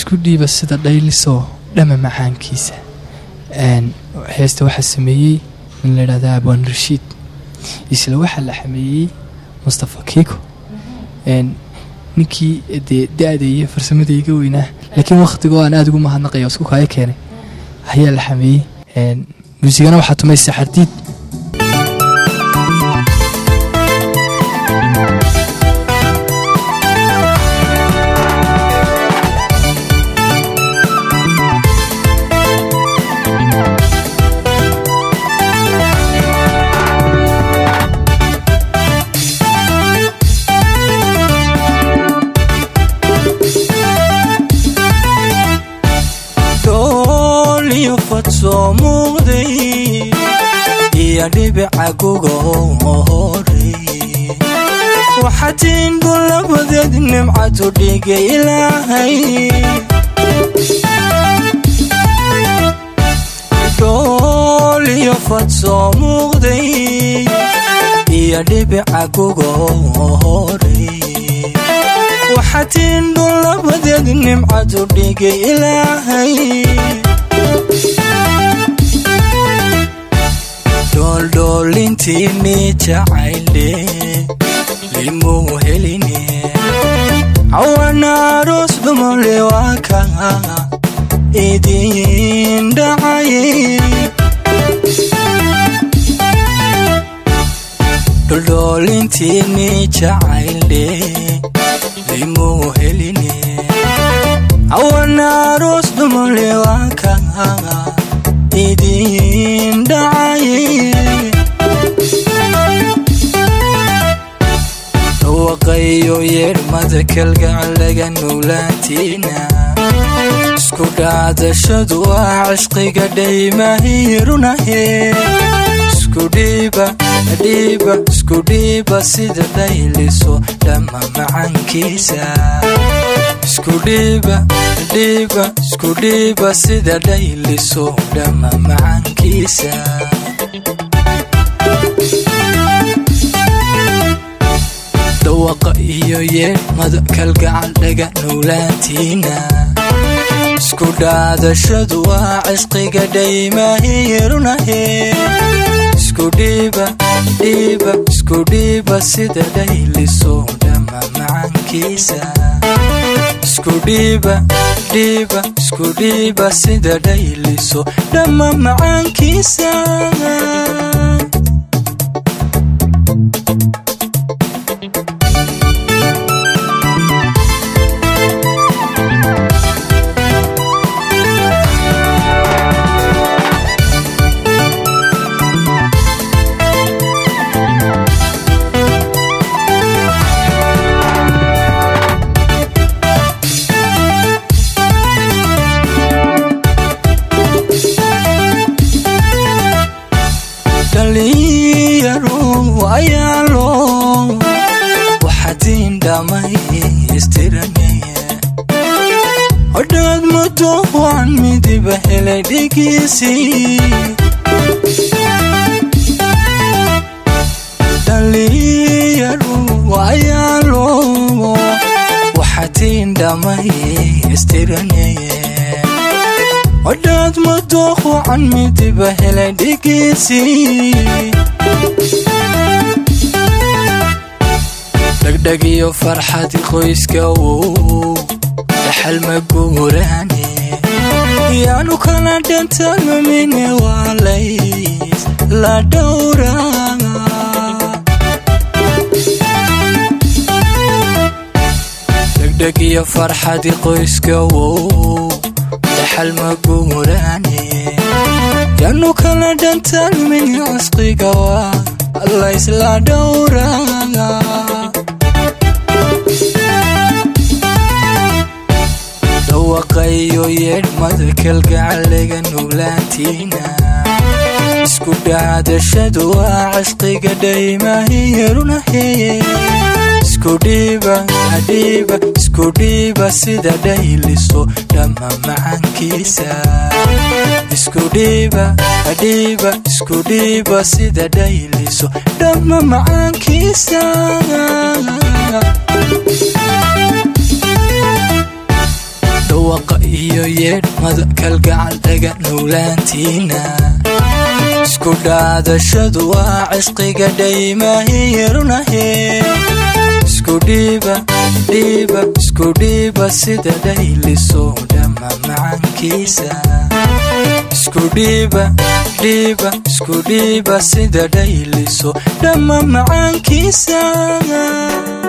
isku dhiiba sida dhaylisoo dhama macaankiisa heesta waxaa sameeyey in la yidhahda abwaan rashiid isla waxaa la xameeyey mustafa kiiko ninkii dee da-da iyo farsamada iga weynaa laakiin wakhtigoo aan aada ugu mahadnaqaya isku kaayo keenay ayaa la xameeyey muusigana waxaa tumay saxardiid soo muuqday iyo dhibica guga horey waxatiin golabadeed nimcadu dhigay ilaahay dhool iyo fad soo muuqday iyo dhibica guga horey waxatiin dhulabadeed nimcadu dhigay ilaahay dooldhoolintiini jacayle limuu heline cawanaaroos dhumole waa ka idin dhacaye dholdhoolintiini jacayle limuu heline cawanaaroos dhumole waa ka idin dhacaye dhawaqayo yeedhmada kalgacalaga nowlaantiina isku dhaadashadu ah cishqiga dhaymahirunahe iskudhiiba dhiiba iskudhiiba sida dhayliso dhamma macankiisa iskudhiiba dhiiba iskudhiiba sida dhayliso dhamma macankiisa dhawaqa iyo yeedhmada kalgacal dhaga nowlaantiina isku dhaadashadu waa cishqiga dhaymahirunahe iskudhiiba dhiiba iskudhiiba sida dhayliso dhamma macankiisa iskudhiiba dhiiba iskudhiiba sida dhayliso dhamma macaankiisa dhalinyaro ayaalo waxatiin dhammaystiranaye hodhaad muddo waan midiba helay dhigiisii dhalinyaro ayaalo waxatiin dhammaystiranaye hodhaad madooqucan midiba helay dhigiisii dhegdheg iyo farxadi qoyska wow dhaxal ma guuraane yaanu kala dhantalmamine waalays la dhowraa dhegdheg iyo farxadi qoyska wow dhaxal ma guuraane yaanu kala dhantalmin cusqiga waa allaysla dhowraa dhawaqayo yeedhmada kalgacalaga nowlaantiina isku dhaadashadu waa cishqiga dhaymahirunahe iskudhiiba dhiiba iskudhiiba sida dhayliso dhamma macankiisa iskudhiiba dhiiba iskudhiiba sida dhayliso dhamma macaankiisa dhawaqa iyo yeedhmada kalgacal dhaga nowlaantiina isku dhaadashadu waa cisqiga dhaymahiyarunahe isku dhiiba dhiiba isku dhiiba sida dhayliso dhamma macankiisa isku dhiiba dhiiba isku dhiiba sida dhayliso dhamma macaankiisa